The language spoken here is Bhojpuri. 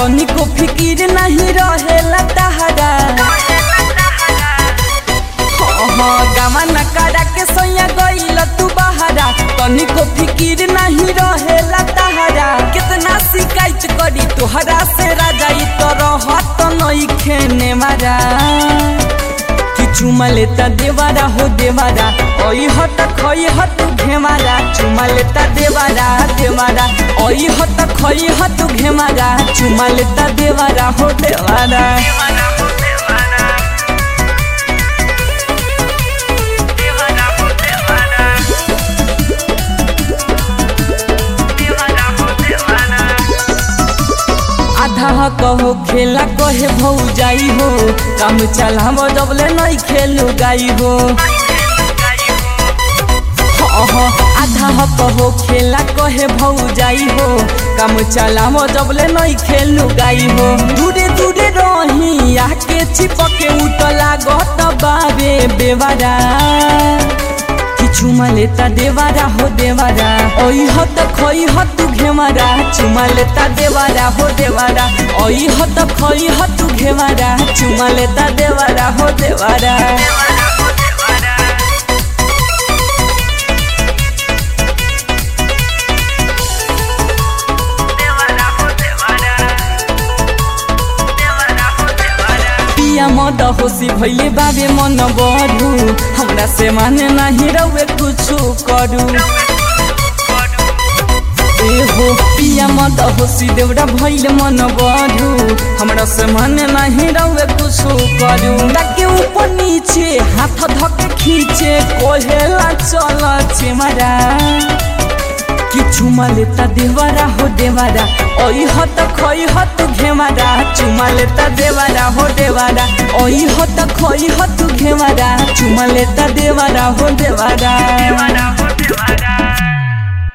तनिको फिकिर नहीं रहेला तहरा गामा नकारा के सैया गईल तू बहारा तनिको फिकिर नहीं रहेला तहरा कितना शिकायत करी तोहरा से राजा ई तो रहत नहीं खेने मारा कि चुमा लेता देवारा हो देवारा ओई हत खई हत घेमारा चुमा लेता देवारा देवारा ओई हत खई हत घेमारा चुमा लेता देवारा हो देवारा आधा कहो खेला कहे भौ जाई हो काम चलाम जबले नहीं खेलू गाई हो अह, आधा कहो खेला कहे भौ जाई हो काम चलाम जबले नहीं खेलू गाई हो दूरे दूरे रही आके चिपके उतला गत बाबे बेवारा चुमा लेता देवारा हो देवारा ओई हो त खोई हो तू घेवारा चुमा लेता देवारा हो देवारा ओई हो त खोई हो तू घेवारा चुमा लेता देवारा हो देवारा पिया मद होसी भैले बाबे मन बढू हमरा से माने नाही रउए कुछु करू ए हो पिया मद होसी देउरा भैले मन बढू हमरा से माने नाही रउए कुछु करू ताके ऊपर नीचे हाथ धके खींचे कोहेला चल चेमारा कि चुमा लेता देवारा हो देवारा ओई हो त खोई हो तू घेवारा चुमा लेता देवारा हो देवारा ओई हो त खोई हो तू घेवारा चुमा लेता देवारा हो देवारा देवारा हो देवारा